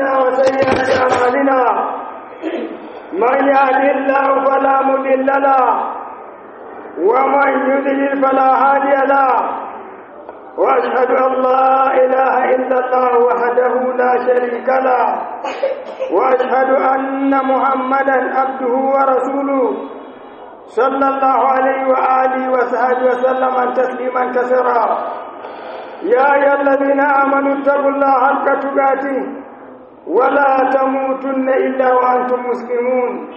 أنفسنا وسيئات أعمالنا من يهد الله فلا مضل له ومن يضلل فلا هادي له واشهد ان لا اله الا الله وحده لا شريك له واشهد ان محمدا عبده ورسوله صلى الله عليه واله وصحبه وسلم تسليما كثيرا يا ايها الذين امنوا اتقوا الله حق تقاته ولا تموتن الا وانتم مسلمون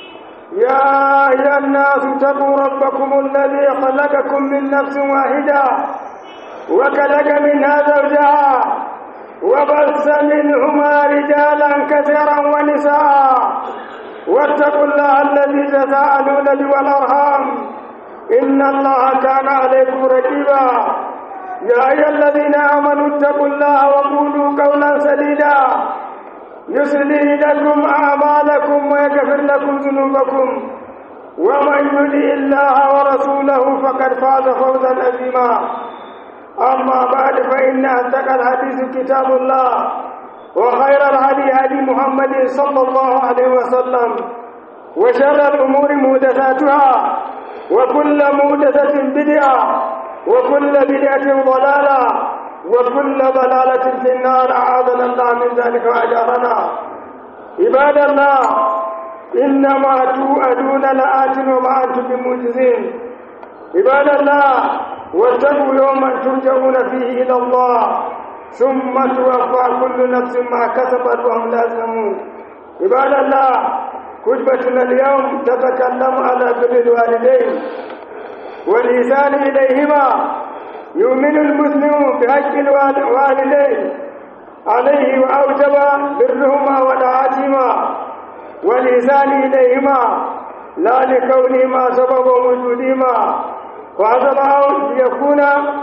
يا ايها الناس اتقوا ربكم الذي خلقكم من نفس واحده وخلق منها زوجها وبث منهما رجالا كثيرا ونساء واتقوا الله الذي تساءلون به والارham ان الله كان عليكم رقيبا يا ايها الذين امنوا اتقوا الله وقولوا قولا سديدا يصلح لكم اعمالكم ويغفر لكم ذنوبكم ومن يطع الله ورسوله فقد فاز فوزا عظيما أما بعد فإن أصدق الحديث كتاب الله وخير الهدي هدي محمد صلى الله عليه وسلم وشر الأمور محدثاتها وكل محدثة بدعة وكل بدعة ضلالة وكل ضلالة في النار أعاذنا الله من ذلك وأجارنا عباد الله إنما توعدون لآت وما أنتم بمعجزين عباد الله واتقوا يوما ترجعون فيه إلى الله ثم توفى كل نفس ما كسبت وهم لا يظلمون عباد الله كتبتنا اليوم تتكلم على بر الوالدين والإحسان إليهما يؤمن المسلم بحق الوالدين عليه وأوجب برهما ودعاتهما والإحسان إليهما لا لكونهما سبب وجودهما وعظم أو ليكون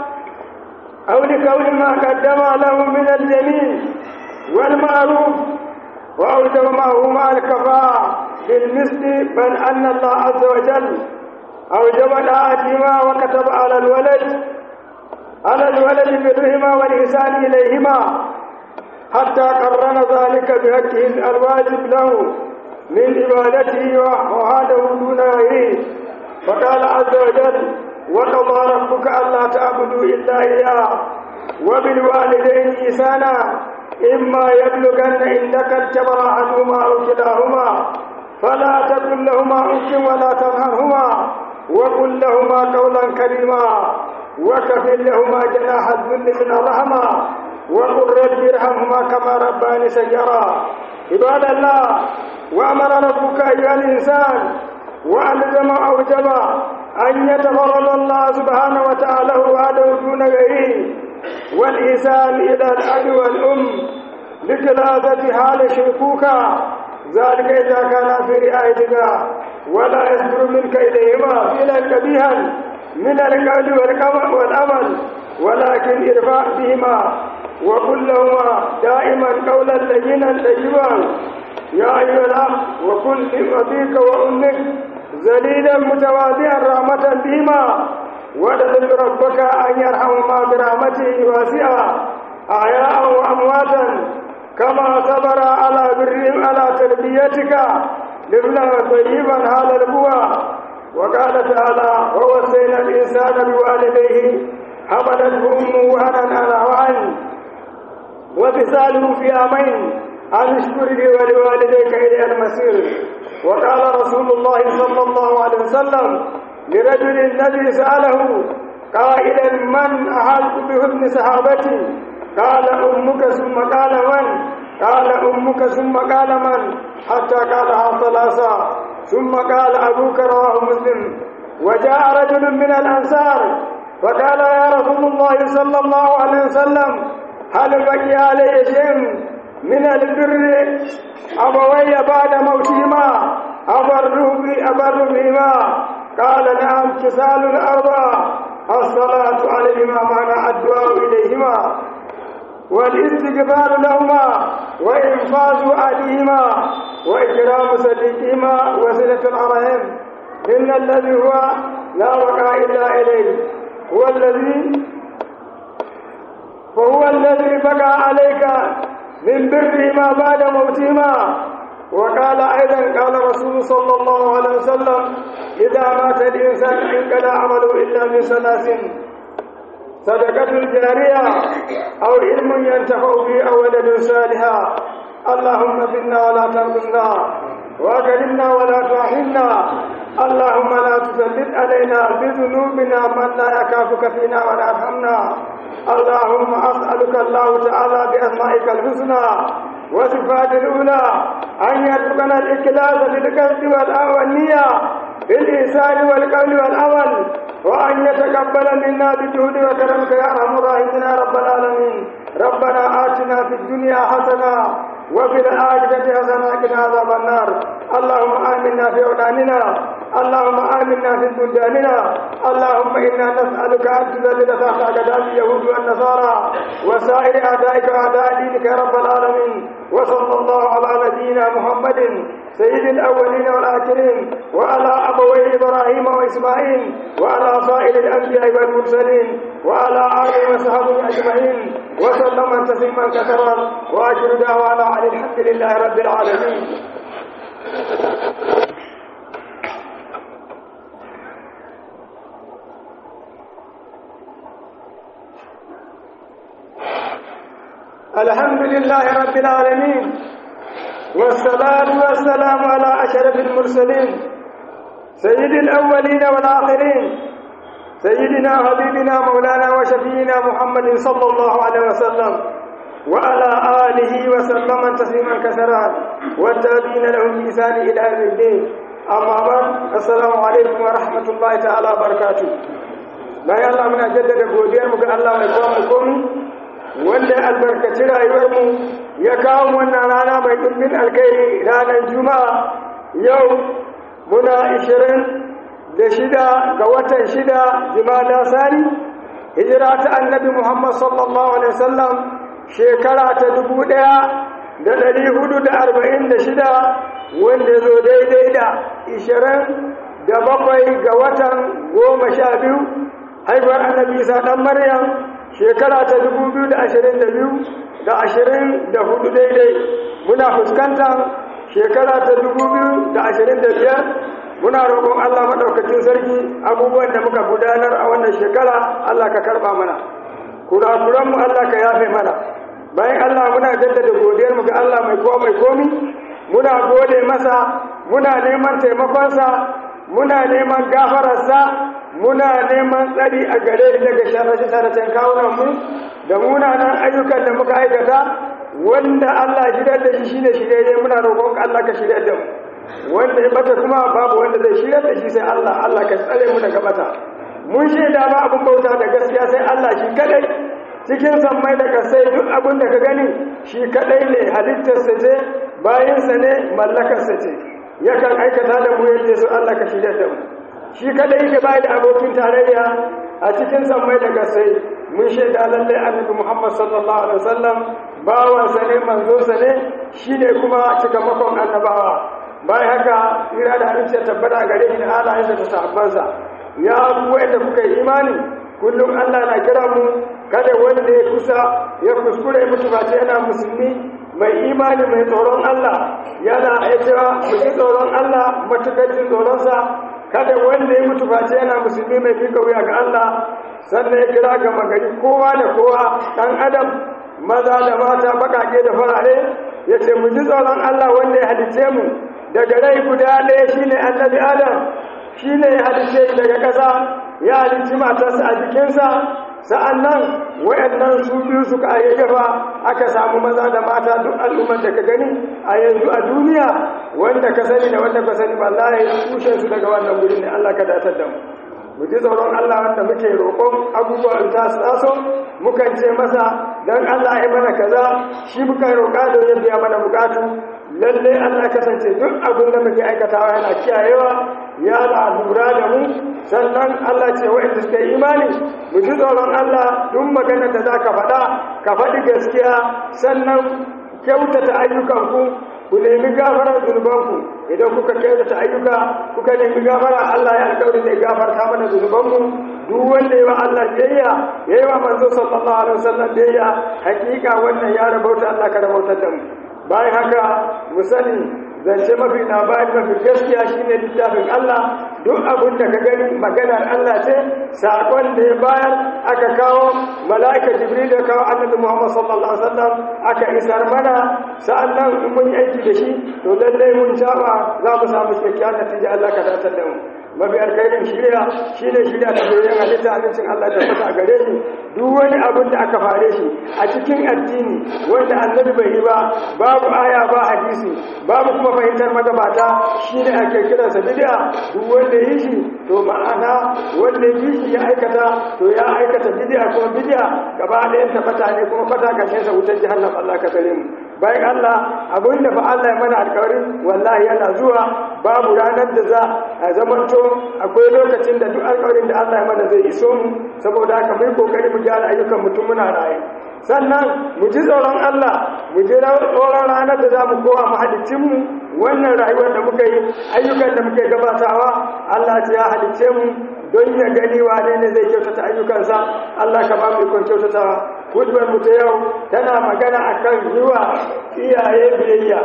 أو لكون ما قدم له من الجميل والمعروف وأوجب ما هو مع الكفاءة بالمثل بل أن الله عز وجل أوجب طاعتهما وكتب على الولد على الولد برهما والإحسان إليهما حتى قرن ذلك بحقه الواجب له من عبادته وهذا دون غيره فقال عز وجل وقضى ربك ألا تعبدوا إلا إياه وبالوالدين إحسانا إما يبلغن عندك الكبر أحدهما أو كلاهما فلا تقل لهما أف ولا تنهرهما وقل لهما قولا كريما وكفل لهما جناح الذل من الرحمة وقل رب ارحمهما كما رباني صغيرا عباد الله وأمر ربك أيها الإنسان وألزم أوجب أن يتفرد الله سبحانه وتعالى وعده دون غيره والإحسان إلى الأب والأم بثلاثة حال شيخوكا ذلك إذا كان في رعايتك ولا يصدر منك إليهما فعلا كبيها من القول والأمل ولكن ارفع بهما وقل لهما دائما قولا لينا طيبا يا أيها الأخ وكن لأبيك وأمك ذليلا متواضعا رحمة بهما وادعو ربك أن يرحمهما برحمته واسعة أحياء وأمواتا كما صبر على برهم على تربيتك لابنا طيبا هذا البوى وقال تعالى ووصينا الإنسان بوالديه حملته أمه وهنا على وهن وفصاله في عامين أن اشكر لي ولوالديك إلى المسير وقال رسول الله صلى الله عليه وسلم لرجل الذي سأله قائلا من أحق بحسن صحابتي قال أمك ثم قال من قال أمك ثم قال من حتى قالها ثلاثة ثم قال أبوك رواه مسلم وجاء رجل من الأنصار فقال يا رسول الله صلى الله عليه وسلم هل بقي علي شيء من البر أبوي بعد موتهما أبر أبر بهما قال نعم كسال الأربع الصلاة عليهما معنى الدعاء إليهما والاستغفار لهما وإنفاذ أهلهما وإكرام صديقهما وصلة الأرحام إن الذي هو لا وقع إلا إليه هو الذي فهو الذي بقى عليك من برهما بعد موتهما وقال أيضا قال رسول صلى الله عليه وسلم إذا مات الإنسان انقلع عمله إلا من ثلاث صدقة جارية أو علم ينتفع به أو ولد صالحا اللهم فينا ولا تنقلنا وأكرمنا ولا تحرمنا اللهم لا تسلط علينا بذنوبنا من لا يكافك فينا ولا يرحمنا اللهم أسألك الله تعالى بأسمائك الحسنى وصفات الأولى أن يرزقنا الإخلاص في القصد والنية في الإحسان والقول والعمل وأن يتقبل منا بجهد وكرمك يا أرحم الراحمين يا رب العالمين ربنا آتنا في الدنيا حسنة وفي الآخرة حسنة وقنا عذاب النار اللهم آمنا في أولادنا اللهم آمنا في بلداننا اللهم إنا نسألك أن تذلل تحت أقدام اليهود والنصارى وسائر أعدائك وأعداء دينك يا رب العالمين وصلى الله على نبينا محمد سيد الأولين والآخرين وعلى أبوي إبراهيم وإسماعيل وعلى سائر الأنبياء والمرسلين وعلى آله وصحبه أجمعين وسلم تسليما كثيرا وآخر دعوانا عن الحمد لله رب العالمين الحمد لله رب العالمين والصلاة والسلام على أشرف المرسلين سيد الأولين والآخرين سيدنا حبيبنا مولانا وشفينا محمد صلى الله عليه وسلم وعلى آله وسلم تسليما كثيرا والتابعين لهم بإحسان إلى يوم الدين أما بعد السلام عليكم ورحمة الله تعالى وبركاته bayan Allah muna jaddada godiyar mu ga Allah mai kowa mai komi wanda albarkaci rayuwar mu ya kawo wannan rana mai dimbin alkhairi ranar juma'a yau muna ishirin da shida ga watan shida jimada sani hijira ta annabi muhammad sallallahu alaihi wasallam shekara ta dubu ɗaya da ɗari hudu da arba'in da shida wanda zo daidai da ishirin da bakwai ga watan goma sha biyu haifuwar annabi isa ɗan maryam shekara ta dubu biyu da ashirin da biyu da ashirin da hudu daidai muna fuskantar shekara ta dubu biyu da ashirin da biyar muna roƙon Allah maɗaukakin sarki abubuwan da muka gudanar a wannan shekara Allah ka karɓa mana kurakuranmu Allah ka yafe mana bayan Allah muna jaddada godiyarmu ga Allah mai kowa mai komi muna gode masa muna neman taimakonsa muna neman gafararsa muna neman tsari a gare shi daga sharrace-sharracen kawunanmu da munanan ayyukan da muka aikata wanda Allah shirya da shi shine shirye muna roƙon Allah ka shirya da mu wanda ya bata kuma babu wanda zai shirya da shi sai Allah Allah ka tsare mu daga bata mun shaida ba abun bauta da gaskiya sai Allah shi kadai cikin sammai da kasai duk abin da ka gani shi kadai ne halittarsa ce bayansa ne mallakarsa ce yakan aikata da mu yadda su Allah ka shirya da mu shi kadai yake bai da abokin tarayya a cikin sammai da kasai mun shaida lallai annabi Muhammad sallallahu alaihi wasallam bawansa ne manzonsa ne shine kuma cikamakon annabawa bayan haka tsira da halittar tabbata gare shi da halayensa da sahabbansa ya kuwa da kuka yi imani kullum Allah na kira mu kada wanda ya kusa ya kuskure mutu ba yana musulmi mai imani mai tsoron Allah yana cewa mu ji tsoron Allah matukar jin tsoronsa kada wanda ya mutu ba yana musulmi mai fika wuya ga Allah sannan ya kira ga magari kowa da kowa dan adam maza da mata bakake da farare ya ce mu ji tsoron Allah wanda ya halice mu daga rai guda ɗaya shine annabi adam shine ya halice daga ƙasa ya halicci matarsa a jikinsa sa'an nan wayannan su biyu suka ayyafa aka samu maza da mata duk al'ummar da ka gani a yanzu a duniya wanda ka sani da wanda ka sani wallahi tushe su daga wannan gurin ne Allah ka datar da mu mu ji tsoron Allah wanda muke roƙon abubuwan ta su taso mukan ce masa dan Allah ya mana kaza shi muka roƙa da ya biya mana bukatu lalle Allah kasance duk abin da muke aikatawa yana kiyayewa ya lura da mu sannan Allah ce wa'anda suka yi imani mu ji tsoron Allah duk maganar da zaka faɗa ka faɗi gaskiya sannan kyautata ayyukanku ku nemi gafarar zunubanku idan kuka kyautata ayyuka kuka nemi gafara Allah ya alƙawari zai gafarta mana zunubanmu duk wanda yawa Allah biyayya yayi wa manzo sallallahu alaihi wasallam biyayya hakika wannan ya rabauta Allah ka rabautar da mu bayan haka mu sani zance mafi labari mafi gaskiya shine littafin Allah duk abin da ka gani maganar Allah ce sakon da ya bayar aka kawo mala'ika jibril da kawo annabi Muhammad sallallahu alaihi wasallam aka isar mana sa'annan in mun yi aiki da shi to lallai mun saba za mu samu cikakkiyar natija Allah ka dace da mu mafi alkhairin shirya shine shirya da bayan halitta abincin Allah da fata a gare shi duk wani abin da aka fare shi a cikin addini wanda annabi bai yi ba babu aya ba hadisi babu kuma fahimtar magabata shine ake kiransa bid'a duk wanda yi shi to ma'ana wanda yi shi ya aikata to ya aikata bid'a kuma bid'a gaba ɗayan ta fata ne kuma fata kashin sa wutar jahannam Allah ka tare mu bayan Allah abin da fa Allah ya mana alƙawarin wallahi yana zuwa babu ranar da za a zamanto akwai lokacin da duk alƙawarin da Allah ya mana zai iso mu saboda haka mai kokari mu gyara ayyukan mutum muna raye sannan mu ji tsoron Allah mu ji tsoron ranar da za mu kowa mahalicinmu wannan rayuwar da muka yi ayyukan da muka gabatawa Allah ya halicce mu don ya gani wane ne zai kyautata ayyukansa Allah ka ba mu ikon kyautatawa hudbar mu ta yau tana magana akan yiwa iyaye biyayya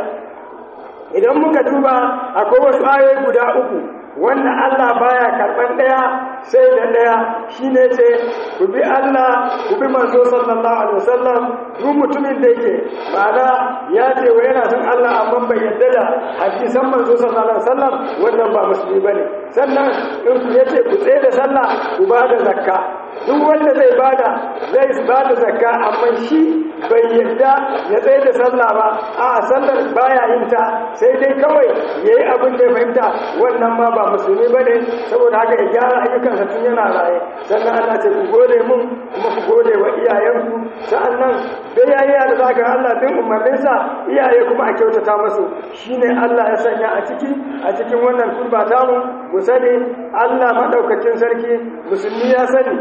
idan muka duba akwai wasu ayoyi guda uku wanda Allah baya karban daya sai da daya shine ce ku bi Allah ku bi manzo sallallahu alaihi wasallam duk mutumin da yake ma'ana ya ce wa yana son Allah amma bai yarda da hadisan manzo sallallahu alaihi wasallam wannan ba musulmi bane sannan in ku yace ku tsaye da sallah ku ba da zakka duk wanda zai bada zai bada zakka amma shi bai yarda ya tsaye da sallah ba a sallar baya yin ta sai dai kawai yayi abin da ya fahimta wannan ma ba musulmi bane saboda haka ya gyara ayyukansa tun yana raye sannan Allah ce ku gode mun kuma ku gode wa iyayenku sa'annan bayayya da zaka Allah din umarninsa iyaye kuma a kyautata musu shine Allah ya sanya a ciki a cikin wannan kurba tamu mu sani Allah madaukakin sarki musulmi ya sani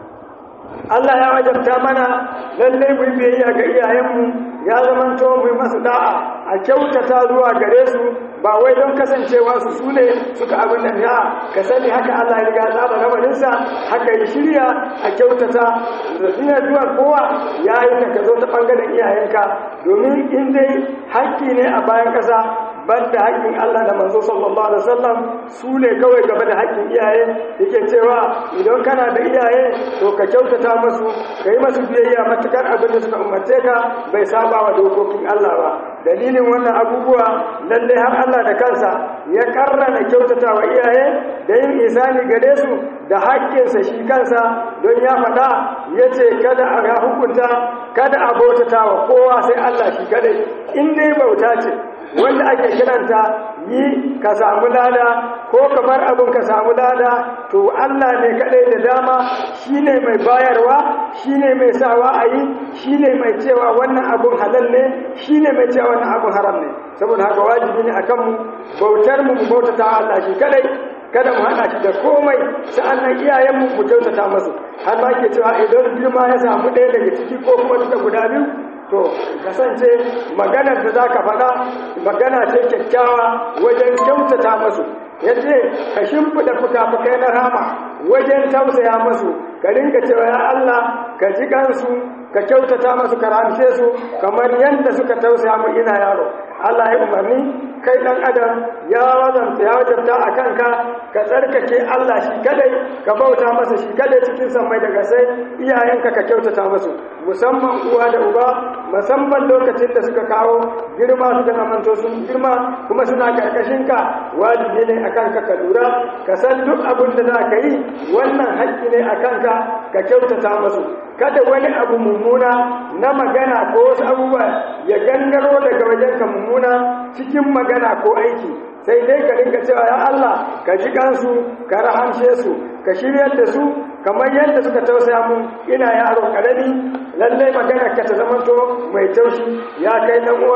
Allah ya wajabta mana lalle mu biyayya ga iyayenmu ya zamanto mu yi masu da'a a kyautata zuwa gare su ba wai don kasancewa su sune suka abin da ya ka sani haka Allah ya riga zaba lamarinsa haka ya shirya a kyautata da zina zuwa kowa ya yi ta ka zo ta bangaren iyayenka domin in dai haƙƙi ne a bayan ƙasa banda haƙƙin Allah da manzo sallallahu alaihi wasallam su ne kawai gaba da haƙƙin iyaye yake cewa idan kana da iyaye to ka kyautata musu ka yi masu biyayya matukar abin da suka umarce ka bai saba wa dokokin Allah ba dalilin wannan abubuwa lalle har Allah da kansa ya karrana kyautata wa iyaye da yin isani gare su da haƙƙinsa shi kansa don ya faɗa ya ce kada a hukunta kada a bautata wa kowa sai Allah shi kadai in dai bauta ce wanda ake kiranta yi ka samu lada ko ka bar abin ka samu lada to Allah ne kadai da dama shine mai bayarwa shine mai sawa a yi shine mai cewa wannan abun halal ne shine mai cewa wannan abun haram ne saboda haka wajibi ne akan mu bautar mu mu bautata Allah shi kadai kada mu hada shi da komai sa'annan iyayen mu mu kyautata musu har ma ke cewa idan girma ya samu ɗaya daga ciki ko kuma duka guda biyu to kasance maganar da za ka faɗa magana ce kyakkyawa wajen kyautata masu yace ka shimfiɗa fuka-fukai na rama wajen tausaya masu ka rinka cewa ya Allah ka ji kansu ka kyautata masu ka ramshe su kamar yadda suka tausaya mu ina yaro Allah ya umarni kai dan adam ya wazanta ya wajabta a kanka ka tsarkake Allah shi kadai ka bauta masa shi kadai cikin sammai daga sai iyayenka ka kyautata masu musamman uwa da uba musamman lokacin da suka kawo girma suka zamanto sun girma kuma suna karkashin ka wajibi ne akan ka ka lura ka san duk abin da za ka yi wannan haƙƙi ne akan ka ka kyautata masu kada wani abu mummuna na magana ko wasu abubuwa ya gangaro daga wajenka mummuna cikin magana ko aiki sai dai ka rinka cewa ya Allah ka ji kansu ka rahamshe su ka shiryar da su kamar yadda suka tausaya mu ina yaro karami lallai magana ka ta zamanto mai taushi ya kai dan uwa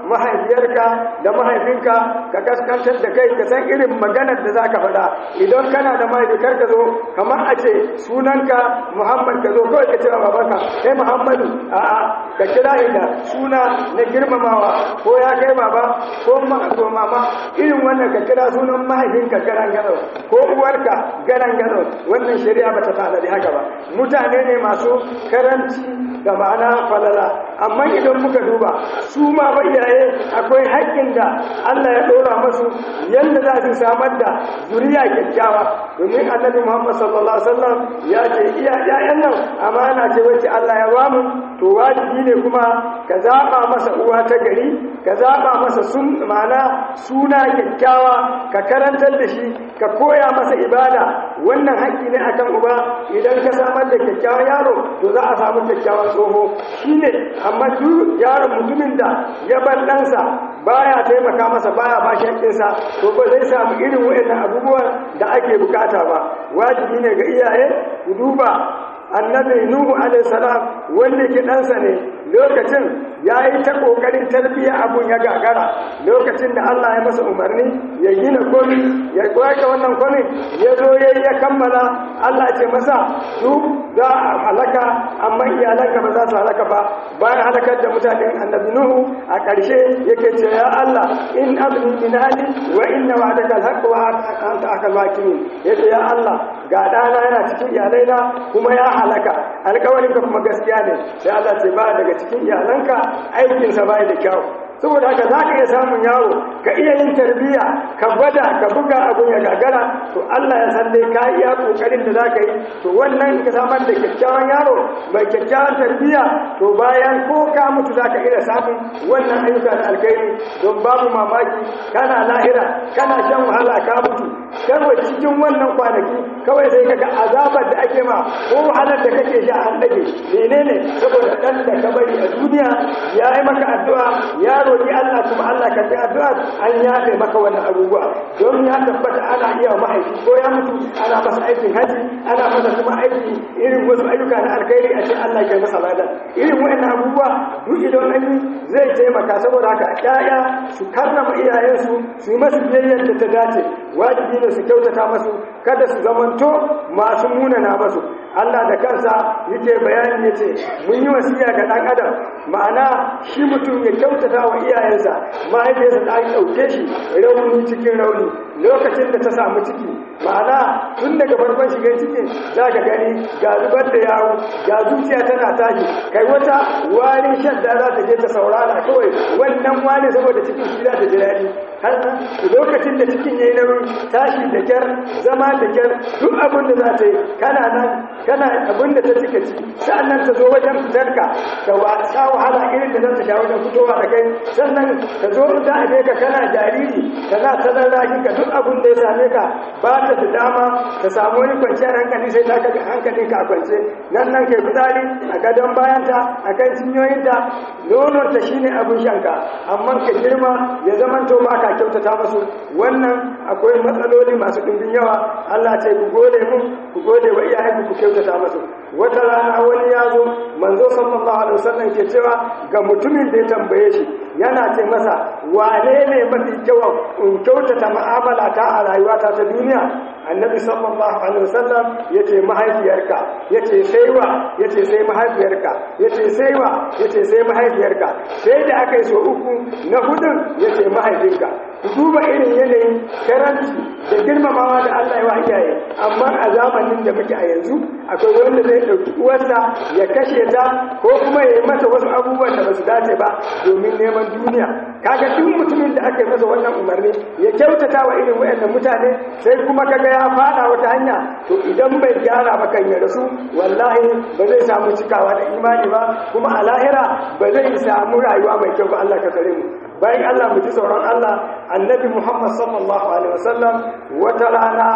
mahaifiyarka da mahaifinka ka kaskantar da kai ka san irin maganar da zaka faɗa idan kana da mahaifi kar ka zo kamar a ce sunanka Muhammad ka zo kawai ka kira babanka kai Muhammadu a'a ka kira inda suna na girmamawa ko ya kai baba ko ma ko mama irin wannan ka kira sunan mahaifinka garan gado ko uwarka garan gado wannan shari'a bata tanadi haka ba mutane ne masu karanci da ma'ana falala amma idan muka duba su ma ba iyaye akwai haƙƙin da Allah ya ɗora masu yadda za su samar da zuriya kyakkyawa domin annabi Muhammad sallallahu alaihi wasallam ya ce iya ƴaƴan nan amana ce wacce Allah ya bamu to wajibi ne kuma ka zaba masa uwa ta gari ka zaba masa sun ma'ana suna kyakkyawa ka karantar da shi ka koya masa ibada wannan haƙƙi ne akan uba idan ka samar da kyakkyawan yaro to za a samu kyakkyawan tsoho shine amma duk yaron mutumin da ya bar ɗansa baya taimaka masa baya ba shi haƙƙinsa to ba zai samu irin waɗannan abubuwan da ake bukata ba wajibi ne ga iyaye ku duba annabi nuhu alaihi salam wanda ke ɗansa ne lokacin ya yi ta ƙoƙarin tarbiyya abun ya gagara lokacin da Allah ya masa umarni ya gina komi ya kwaka wannan komi ya zo ya ya kammala Allah ce masa duk za a halaka amma iyalanka ba za su halaka ba bayan halakar da mutanen annabi nuhu a ƙarshe yake ce ya Allah in abni min hali wa inna wa'adaka alhaq wa anta akal hakimin yace ya Allah ga dana yana cikin iyalaina kuma ya halaka alƙawarinka kuma gaskiya ne sai Allah ce ba daga cikin iyalanka aikinsa bai da kyau saboda haka za ka iya samun yaro ka iya yin tarbiyya ka gwada ka buga abun ya gagara to Allah ya san dai ka iya kokarin da za ka yi to wannan ka samar da kyakkyawan yaro mai kyakkyawan tarbiyya to bayan ko ka mutu za ka iya samun wannan ayyuka da alkhairi don babu mamaki kana lahira kana shan wahala ka mutu kawai cikin wannan kwanaki kawai sai kaga azabar da ake ma ko wahalar da kake sha an dage menene saboda dan da ka bari a duniya ya yi maka addu'a ya roƙi Allah kuma Allah ka ji addu'a an yafe maka wannan abubuwa don ya tabbata ana iya mahaifi ko ya mutu ana masa aikin haji ana masa kuma aiki irin wasu ayyuka na alkhairi a ce Allah ya masa ladan irin wannan abubuwa duk idan an yi zai taimaka saboda haka ƴaƴa su karrama iyayensu su yi masu biyayyar da ta dace wajibi ne su kyautata masu kada su zamanto masu munana masu Allah da kansa yake bayani yace mun yi wasiya ga dan adam ma'ana shi mutum ya kyautata wa iyayensa mahaifiyarsa ta ɗauke shi rauni cikin rauni lokacin da ta samu ciki ma'ana tun daga farkon shigar cikin za ka gani ga zubar da yawo ga zuciya tana tashi kai wata wani shadda za ta je ta saurara kawai wannan wani saboda cikin shi za ta ji daɗi har lokacin da cikin ya yi nauyi tashi da kyar zama da kyar duk abin da za ta yi kana nan kana abin da ta cika ci sa'annan ta zo wajen fitarka da wasa wahala irin da za ta sha wajen fitowa da kai sannan ka zo da a ka kana jariri ka za ta zan ka duk abin da ya same ka ba ta da dama ka samu wani kwanciyar hankali sai ta kaga hankalin ka kwance nan nan kai fitsari a gadon bayanta a kan cinyoyinta nonon ta shine abin shanka amma ka girma ya zama to ba ka kyautata musu wannan akwai matsaloli masu ɗimbin yawa Allah ce ku gode mun ku gode wa iyayenku ku kyautata musu wata rana wani ya zo manzo sallallahu alaihi wasallam ke cewa ga mutumin da ya tambaye shi yana ce masa wane ne mafi kyau in kyautata mu'amala ta a rayuwata ta duniya annabi sallallahu alaihi wasallam yace mahaifiyarka yace sai wa yace sai mahaifiyarka yace sai wa yace sai mahaifiyarka sai da aka yi so uku na hudun yace mahaifinka ku duba irin yanayin karanci da girmamawa da Allah ya wa iyaye amma a zamanin da muke a yanzu akwai wanda zai ɗauki uwarsa ya kashe ta ko kuma ya yi masa wasu abubuwan da ba su dace ba domin neman duniya kaga duk mutumin da aka yi masa wannan umarni ya kyautata wa irin wayannan mutane sai kuma kaga ya fada wata hanya to idan bai gyara ba kan ya rasu wallahi ba zai samu cikawa da imani ba kuma a lahira ba zai samu rayuwa mai kyau ba Allah ka tsare mu bayan Allah mu ji tsoron Allah annabi Muhammad sallallahu alaihi wasallam wata rana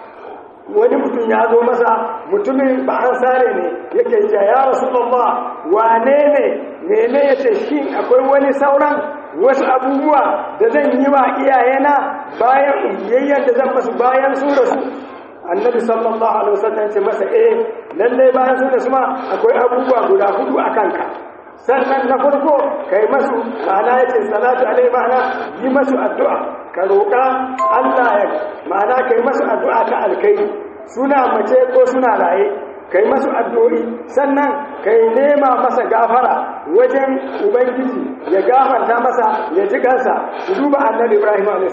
wani mutum ya zo masa mutumin ba an sare ne yake ce ya rasulullah wane ne mene yace shi akwai wani sauran wasu abubuwa da zan yi wa iyayena bayan biyayyen da zan masu bayan su rasu annabi sallallahu alaihi wasallam ce masa eh lalle bayan su rasu ma akwai abubuwa guda hudu a kanka sannan na farko kai masu ma'ana ya ce salatu alai ma'ana yi masu addu'a ka roƙa Allah ya ma'ana kai masu addu'a ta alkai suna mace ko suna raye kai masu addu'o'i sannan kai nema masa gafara wajen ubangiji ya gafarta masa ya ji kansa su duba annabi ibrahim a.s.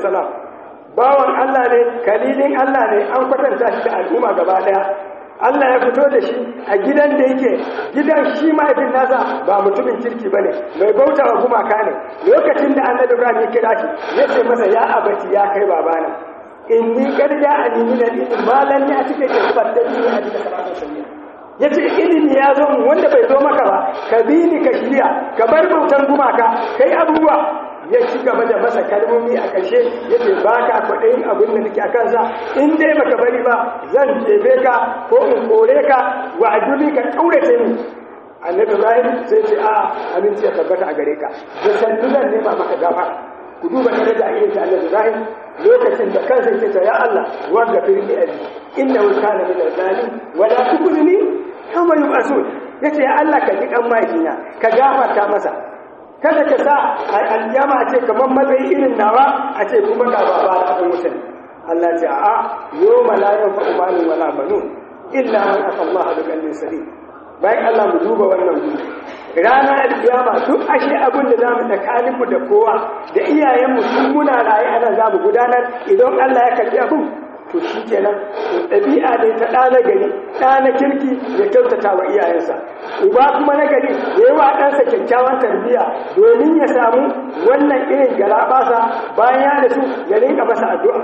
bawan Allah ne kalilin Allah ne an kwatanta shi da al'umma gaba daya Allah ya fito da shi a gidan da yake gidan shi mahaifin nasa ba mutumin kirki bane mai bauta wa gumaka ne lokacin da annabi Ibrahim ya kira shi ya ce masa ya abaci ya kai babana inni qad ja'ani min al-ilmi ma lam ya'tika ka faddani a cikin salatu sunniya yace ilimi ya zo mu wanda bai zo maka ba ka bi ni ka shirya ka bar bautan gumaka kai abubuwa ya ci gaba da masa kalmomi a ƙarshe ya ce ba ka kwaɗayin abin da nake a kansa in dai baka bari ba zan jefe ka ko in kore ka wa ajuli ka ƙaurace ni annabi ibrahim sai ce a aminci ya tabbata a gare ka da sannu zan nema maka gafara ku duba tare da irin ta annabi ibrahim lokacin da kansa yake ta ya Allah wanda fi ni abi innahu kana min al-zalim wa la tukhzini kama yub'asun yace ya Allah ka ji kan mahaifi ka gafarta masa kada ka sa a aljama a ce kamar matsayi irin nawa a ce kuma ga baba da abin wutan Allah ce a'a yau malayan fa umanin wala banun illa man aka Allah da kallin sari bayan Allah mu duba wannan gudu rana alkiyama duk ashe abin da zamu tsakaninmu da kowa da iyayenmu sun muna raye ana zamu gudanar idan Allah ya kalli abin to shi kenan ɗabi'a ne ta ɗa na gari ɗa na kirki ya kyautata wa iyayensa uba kuma na gari ya yi wa ɗansa kyakkyawan tarbiyya domin ya samu wannan irin galaɓasa bayan ya da su ya rinka masa addu'a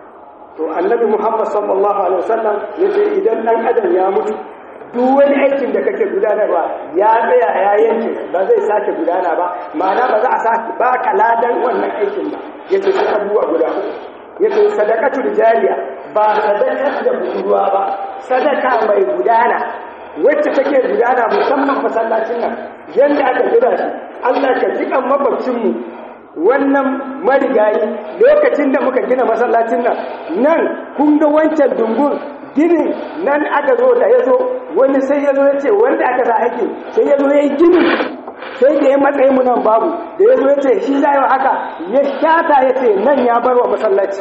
to annabi muhammad sallallahu alaihi wasallam ya ce idan ɗan adam ya mutu duk wani aikin da kake gudanarwa ya tsaya ya yanke ba zai sake gudana ba ma'ana ba za a sake ba ka ladan wannan aikin ba ya ce sai abubuwa guda uku yake sadakatul jariya ba sadakar da budurwa ba sadaka mai gudana wacce take gudana musamman masallacin nan yanda aka gina shi Allah ka jikan makwabcin mu wannan marigayi lokacin da muka gina masallacin nan nan kun ga wancan dungun ginin nan aka zo da ya zo wani sai ya zo ya ce wanda aka sa aiki sai ya zo ya yi gini sai da ya matsayi mu nan babu da ya zo ya ce shi za yi haka ya shata ya ce nan ya bar wa masallaci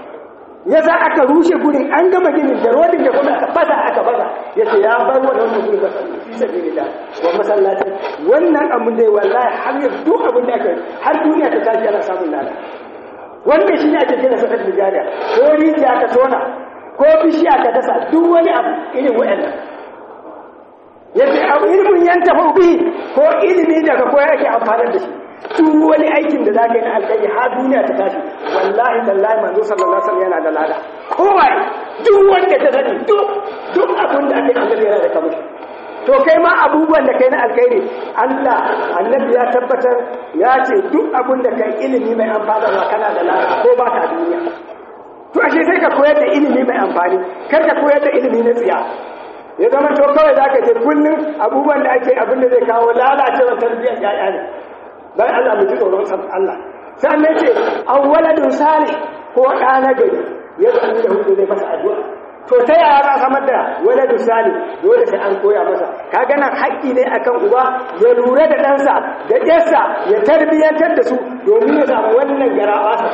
ya za aka rushe gurin an gama ginin da rodin da kuma aka fasa aka fasa ya ce ya bar wa wannan gurin masallaci fi sabi da wa masallaci wannan abin da ya wallahi har ya duk abin da aka har duniya ta tashi ana samun lada wannan shi ne ake kira sadar da jariya ko rijiya aka tona ko bishiya ka dasa duk wani abu irin wa'annan yadda abu ilimin yan tafi bi ko ilimi daga ko yake amfani da shi duk wani aikin da zaka yi na alƙairi har duniya ta tashi wallahi tallahi manzo sallallahu alaihi wasallam yana da lada kowa duk wanda ta sani duk duk abin da ake annabi yana da kamar to kai ma abubuwan da kai na alkhairi Allah annabi ya tabbatar ya ce duk abin da kai ilimi mai amfanarwa kana da lada ko ba ka duniya to ashe sai ka koyar da ilimi mai amfani kar ka koyar da ilimi na tsiya ya zama to kawai za ka ce kullum abubuwan da ake abin da zai kawo lalacewar tarbiyyar ya'ya ne don Allah mu ji tsoron san Allah sannan ce an waladun sale ko ɗa na gari ya zama da hudu zai masa addu'a to ta yaya za a samar da waladun sale dole sai an koya masa ka gana haƙƙi ne akan uba ya lura da ɗansa da ɗansa ya tarbiyyantar da su domin ya samu wannan garaɓasa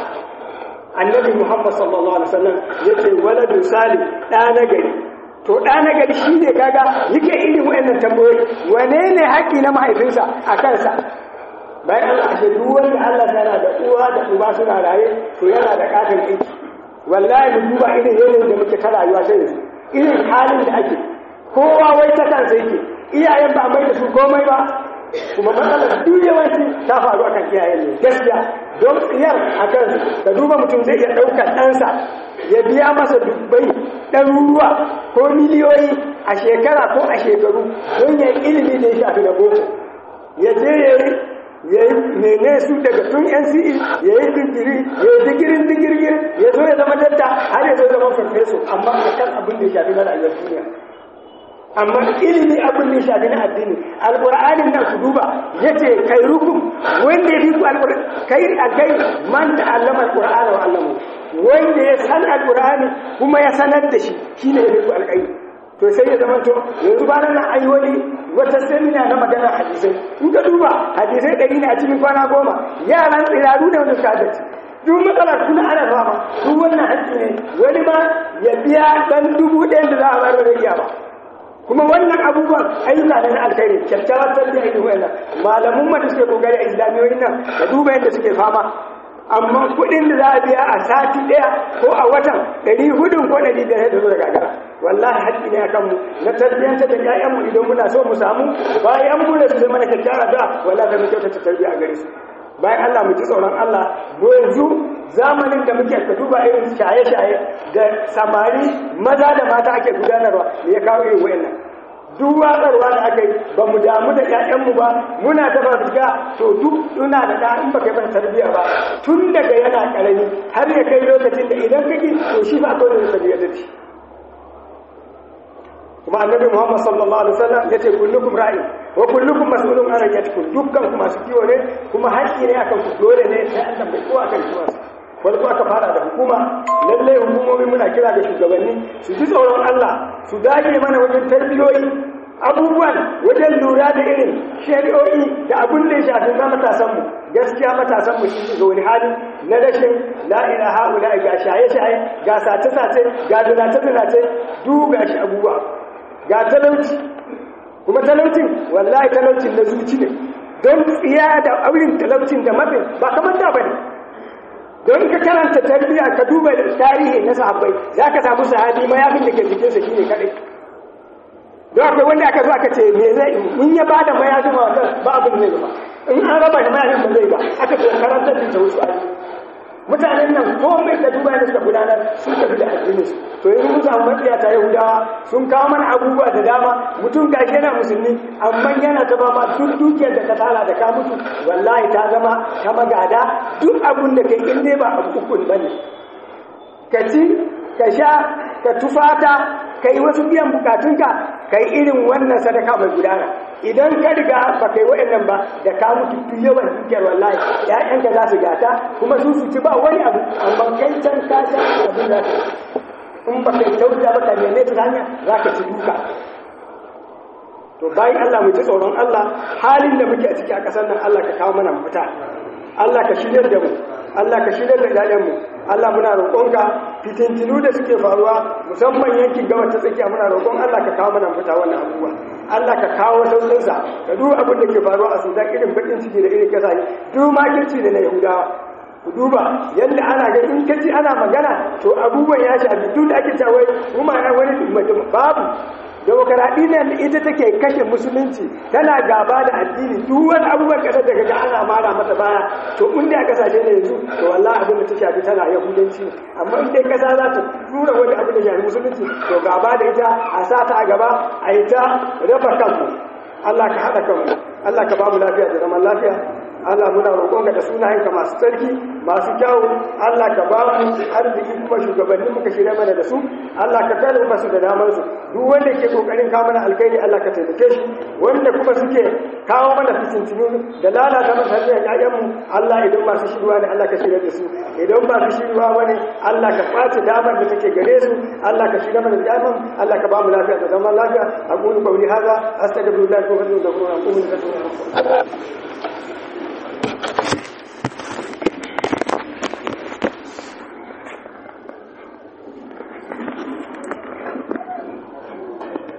annabi muhammad sallallahu alaihi wasallam ya ce waladun sale ɗa na gari to ɗa na gari shi ne kaga yake irin wa'annan tambayoyi wane ne haƙƙi na mahaifinsa a kansa bayan Allah ashe duk wanda Allah yana da uwa da uba suna raye to yana da katon aiki wallahi mu duba irin yanayin da muke ta rayuwa sai yanzu irin halin da ake kowa wai ta kansa yake iyayen ba mai da su komai ba kuma matsalar duk yawanci ta faru akan iyayen ne gaskiya don tsiyar a kan da duba mutum zai iya ɗaukar ɗansa ya biya masa dubbai ɗaruruwa ko miliyoyi a shekara ko a shekaru don ya ilimi da ya shafi da boko ya je ya yi ya yi mene su daga tun nce ya yi digiri ya yi digirin digirgir ya zo ya zama dadda har ya zo zama farfeso amma a kan abin da ya shafi na rayuwar duniya amma ilimi abin da ya shafi na addini alƙur'anin nan ku duba ya ce kai rukun wanda ya fi ku alƙur'ani kai alkai man da allama alƙur'ani wa allamu wanda ya san alƙur'ani kuma ya sanar da shi shine ya fi ku alƙai to sai ya zama to yanzu ba nan an yi wani wata semina na magana hadisai in ka duba hadisai ɗari ne a cikin kwana goma yaran tsiraru da wanda suka haddace duk matsalar kuna ana fama duk wannan haƙƙi ne wani ma ya biya ɗan dubu ɗayan da za a bayar da iya ba kuma wannan abubuwan ayyuka ne na alkhairi kyakkyawar tarbiyya irin wannan malamun ma da suke kokari a islamiyoyin nan da duba yadda suke fama amma kuɗin da za a biya a sati ɗaya ko a watan ɗari hudun ko ɗari biyar da zo da gagara wallahi haƙƙi ne a kanmu na tarbiyyantar da ƴaƴanmu idan muna so mu samu bayan mu da su zama na kyakkyawar da wallahi da mu kyautata tarbiyya a gare su bayan Allah mu ji tsoron Allah mu yanzu zamanin da muke ka duba irin shaye-shaye da samari maza da mata ake gudanarwa me ya kawo irin wayannan duk watsarwa da aka yi ba mu damu da ƴaƴanmu ba muna ta fasika to duk suna da ɗa in baka yi masa tarbiyya ba tun daga yana ƙarami har ya kai lokacin da idan kake to shi ba akwai da tarbiyya da shi kuma annabi Muhammad sallallahu alaihi wasallam yace kullukum ra'i wa kullukum mas'ulun an ra'iyatikum dukkan ku masu kiwo ne kuma haƙƙi ne akan ku dole ne sai an tambaye ko akan kiwon wani kuma aka fara da hukuma lallai hukumomi muna kira da shugabanni su ji tsoron Allah su dage mana wajen tarbiyoyi abubuwan wajen lura da irin shari'o'i da abin da ya shafi na matasanmu gaskiya matasanmu shi ga wani hali na rashin la'ila ha'ula ga shaye-shaye ga sace-sace ga zinace-zinace duk ga shi abubuwa ga talauci kuma talaucin wallahi talaucin na zuci ne don tsiya da aurin talaucin da mafin ba kamar da bane don ka karanta tarbiyya ka duba tarihi na sahabbai za ka samu sahabi mayafin da ke jikinsa shi ne kaɗai don akwai wanda aka zo aka ce me zai in ya ba da mayafin wa ba abin zai ba in an raba da mayafin ba zai ba aka ce karantar da wasu ayi mutanen nan komai da duba da suka gudanar sun tafi da addinin su to yanzu mun samu matsiya ta yahudawa sun kawo mana abubuwa da dama mutum gashi yana musulmi amma yana ta ba ma duk dukiyar da ka tara da ka mutu wallahi ta zama ta magada duk abun da kai in dai ba abu ukun bane ka ci ka sha ka tufata ka yi wasu biyan bukatunka ka yi irin wannan sadaka mai gudana idan ka riga ba kai waɗannan ba da ka mutu duk yawan dukiyar wallahi ƴaƴanka za su gata kuma su su ci ba wani abu amma kai can ka sha abin da in ba kai kyauta ba ka neme ta hanya za ka ci duka to bayan Allah mu ji tsoron Allah halin da muke a ciki a ƙasar nan Allah ka kawo mana mafita Allah ka shirya da mu Allah ka shirya da ƴaƴanmu Allah muna roƙonka fitintinu da suke faruwa musamman yankin gabas ta tsakiya muna roƙon Allah ka kawo mana fita wannan abubuwa Allah ka kawo sauƙinsa ka duk abin da ke faruwa a Sudan irin bakin ciki da irin kasa duk makirci da na Yahudawa ku duba yadda ana ga in kaci ana magana to abubuwan ya shafi duk da ake cewa kuma na wani babu demokaradiyyar da ita take kashe musulunci tana gaba da addini duk wani abubuwan kasar da kaga ana mara mata baya to in da kasashe ne yanzu to wallahi abin da ta shafi tana yahudanci amma in dai kasa za ta tura wani abin da shafi musulunci to gaba da ita a sa ta a gaba a yi ta raba kanmu Allah ka haɗa kanmu Allah ka ba mu lafiya da zaman lafiya Allah muna roƙonka da sunayenka masu tsarki masu kyawu Allah ka ba mu arziki kuma shugabanni muka shirya mana da su Allah ka kare masu da damar su duk wanda ke kokarin kawo mana alkhairi Allah ka taimake shi wanda kuma suke kawo mana fitintinu da lalata mana tarbiyyar ƴaƴanmu Allah idan masu shirwa ne Allah ka shirya da su idan ba su shirwa bane Allah ka kwace damar da take gare su Allah ka shirya mana da ƴaƴanmu Allah ka ba mu lafiya da zaman lafiya aqulu qawli hadha astaghfirullah wa atubu ilayhi wa atubu ilayhi